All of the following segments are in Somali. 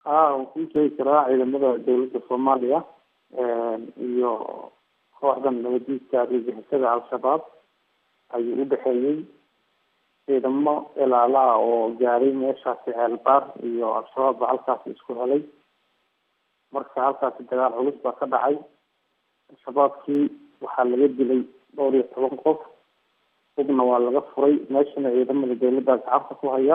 haa waan kuu sheegi karaa ciidamada dowladda soomaaliya iyo kooxdan nabadiidka argagixisada al-shabaab ayuu u dhexeeyey ciidamo ilaalaha oo gaaray meeshaasi ceelbaar iyo al-shabaab baa halkaasi isku helay marka halkaasi dagaal culus baa ka dhacay al-shabaabkii waxaa laga dilay dhowr iyo toban qof hubna waa laga furay meeshana ciidamada dowladda gacanta ku haya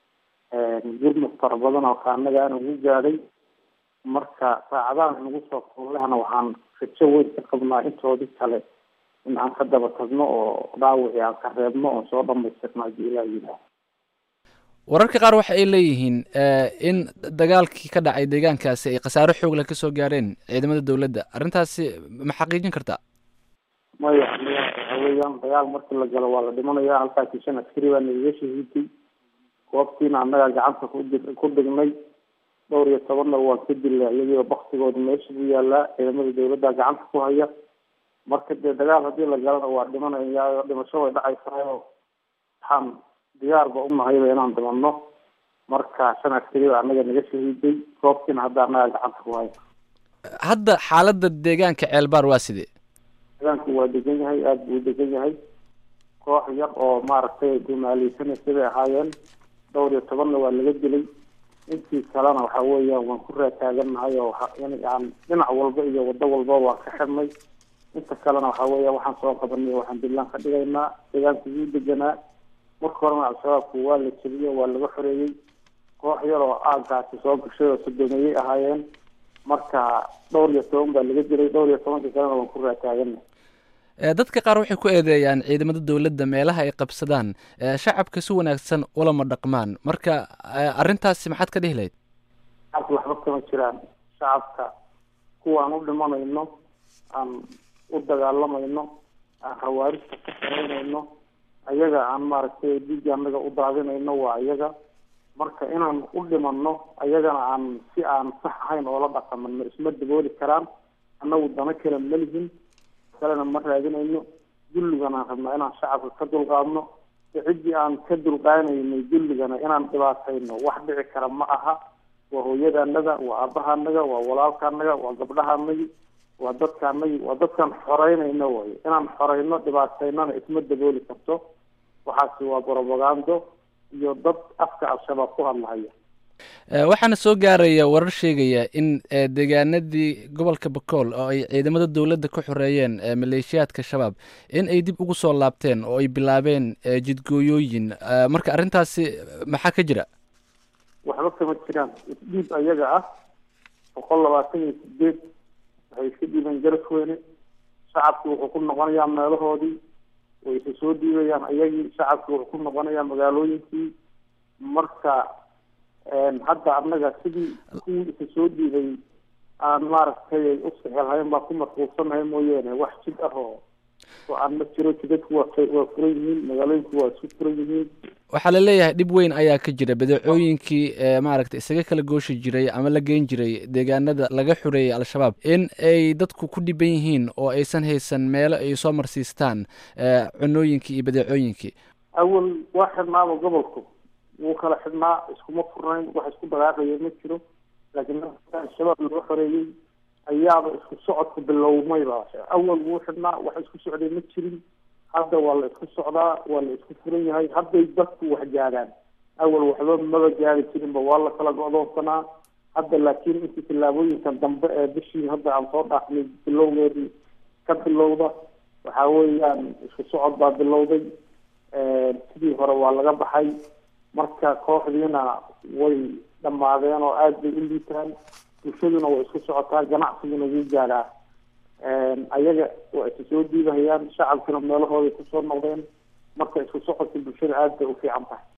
gurmud fara badan oo kaanaga ana ugu gaadhay marka saacadaha nagu soo koolehna waxaan rajo weyn ka qabnaa intoodii kale in aan ka daba tagno oo dhaawicii aan ka reebno oon soo dhamaystirno haddii ilaah yidhaah wararka qaar waxa ay leeyihiin in dagaalkii ka dhacay deegaankaasi ay khasaaro xoog leh kasoo gaareen ciidamada dowladda arrintaasi ma xaqiijin kartaa maya maya waxa weeyaan dagaal markii la galo waa la dhimanaya halkaasi shan askari baa nagaga shahiiday goobtiina annagaa gacanta ku ku dhignay dhowr iyo tobanna waan ka dilay iyagoo baktigooda meesha ku yaalaa ciidamada dowladda gacanta ku haya marka dee dagaal haddii la galana waa dhimanaya dhimasho way dhacaysayo waxaan diyaarba unahayba inaan dhimanno marka shan askari baa annaga naga shahiiday goobtiina hadda annagaa gacanta ku haya hadda xaaladda deegaanka ceelbaar waa sidee deegaanku waa degan yahay aada buu degan yahay koox yar oo maaragtay dumaaleysanaysa bay ahaayeen dhowr iyo tobanna waa laga dilay intii kalena waxa weeyaan waan ku raataagannahay oo aan dhinac walba iyo wado walba waan ka xirnay inta kalena waxa weeya waxaan soo qabanay waxaan bilaan ka dhigaynaa deegaanku wuu deganaa marka horena al-shabaabku waa la jebiyey waa laga xoreeyey koox yar oo aagaasi soo gashay oo sodomeeyey ahaayeen marka dhowr iyo toban baa laga dilay dhowr iyo tobanka kalena waan ku raataaganay dadka qaar waxay ku eedeeyaan ciidamada dowladda meelaha ay qabsadaan shacabka si wanaagsan ulama dhaqmaan marka arrintaasi maxaad ka dhihi lahayd shacabka waxba kama jiraan shacabka kuwaan u dhimanayno aan u dagaalamayno aan hawaarista ka saraynayno ayaga aan maaragtay dhiigga annaga u daadinayno waa ayaga marka inaan u dhimanno ayagana aan si aan sax ahayn oola dhaqamano isma dabooli karaan annagu dano kale ma lihin kalena ma raadinayno dulligana aan rabnaa inaan shacabka ka dulqaadno ciddii aan ka dulqaanaynay dulligana inaan dhibaatayno wax dhici kara ma aha waa hooyadaanaga waa aabahaanaga waa walaalkaanaga waa gabdhahaanagi waa dadkaanagi waa dadkaan xoreynayno way inaan xoreyno dhibaataynana isma dabooli karto waxaasi waa brobagando iyo dad afka al-shabaab ku hadlahaya waxaana soo gaaraya warar sheegaya in deegaanadii gobolka bakool oo ay ciidamada dowladda ka xoreeyeen maleeshiyaadka shabaab in ay dib ugu soo laabteen oo ay bilaabeen jidgooyooyin marka arrintaasi maxaa ka jira waxba kama jiraan isdhiib ayaga ah boqol labaatan iyo sideed waxay iska dhiibeen garasweyne shacabki wuxuu ku noqonayaa meelahoodii way isa soo dhiibayaan ayagii shacabki wuxuu ku noqonayaa magaalooyinkii marka hadda annaga sidii kuwii isa soo dhiibay aan maaragtay u sixelhayn baa ku mashquulsanahay mooyeene wax jid ah oo oo aan ma jiro jidadku waa waa furan yihiin magaalooyinku waa isku furan yihiin waxaa la leeyahay dhib weyn ayaa ka jira badeecooyinkii maaragtay isaga kala gooshi jiray ama la geyn jiray deegaanada laga xoreeyay al-shabaab in ay dadku ku dhiban yihiin oo aysan haysan meelo ay soo marsiistaan cunooyinkii iyo badeecooyinkii awal waa xidhnaaba gobolku wuu kala xidhnaa iskuma furnayn wax isku dagaaqaya ma jiro laakiin al-shabaab laga xoreeyey ayaaba isku socodka bilowmayba awal wuu xidhnaa wax isku socday ma jirin hadda waa la isku socdaa waa la isku furan yahay hadday dadku wax gaadhaan awal waxba maba gaari jirinba waa la kala go-doonsanaa hadda laakiin intii tillaabooyinkan dambe ee bishii hadda aan soo dhaafnay bilowgeedii ka bilowda waxa weeyaan isku socod baa bilowday sidii hore waa laga baxay marka kooxdiina way dhammaadeen oo aada bay u liitaan bulshaduna way isku socotaa ganacsiguna wuu gaadhaa ayaga waa isa soo dhiibahayaan shacabkuna meelahooday kusoo noqdeen marka isku socodka bulshada aada bay u fiican tahay